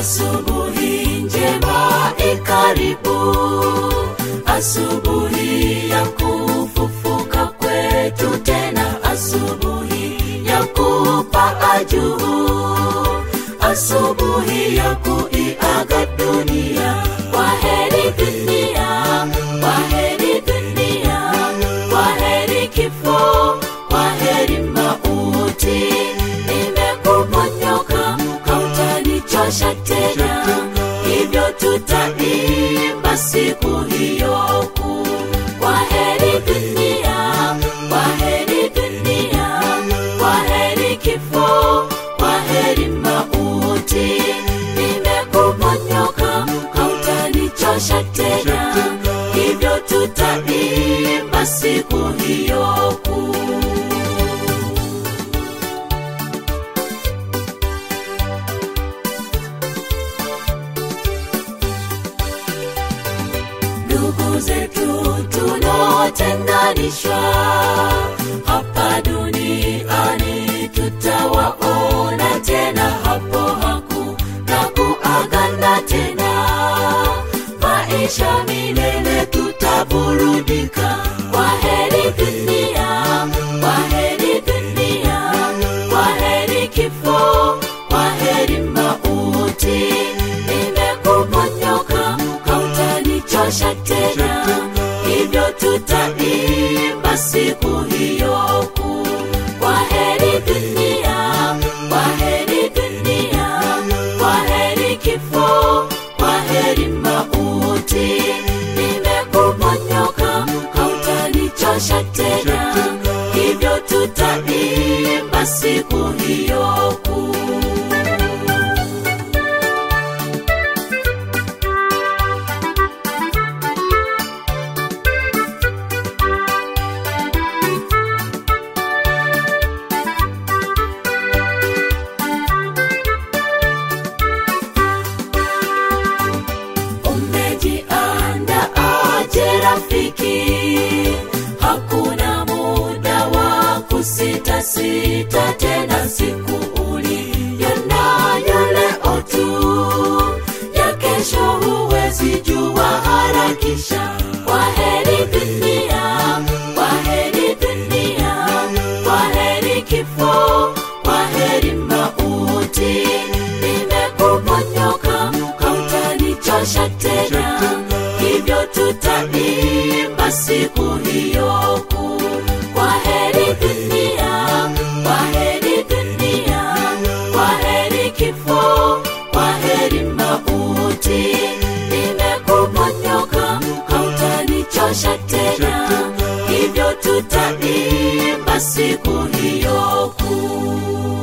asubuhi njema ikaribu asubuhi ya kufufuka kwetu tena asubuhi ya kupaa juu asubuhi ya kuiaga dunia kwaheri dunia kwaheri dunia kwaheri kifo kwaheri mauti nimekuponyoka hautanichosha tena hivyo tutaimba siku hiyo kuu kwaheri dunia kwaheri dunia kwaheri kifo kwaheri mauti nimekuponyoka hautanichosha tena hivyo tutaimba siku hiyo kuu ndugu zetu tunaotenganishwa hapa duniani tutawaona tena hapo hakuna kuagana tena maisha milele tutaburudika kwa heri dunia kwa heri dunia kwa heri kifo kwa heri mauti nimekuponyoka hautanichosha tena hivyo tutaimba siku hiyo kuu kwa heri dunia kwa heri dunia kwa heri kifo kwa heri mauti nimekuponyoka hautanichosha tena hivyo tutaimba siku hiyo kuu umejianda aje rafiki hakuna muda wa kusitasita tena siku uliyo nayo leo tu ya kesho huwezi jua harakisha kwa heri dunia kwa heri dunia kwa heri kifo kwa heri mauti nimekuponyoka hautanichosha tena hivyo tutaimba siku hiyo kuu kwa heri dunia kwa heri dunia kwa heri kifo kwa heri mauti nimekuponyoka hautanichosha tena hivyo tutaimba siku hiyo kuu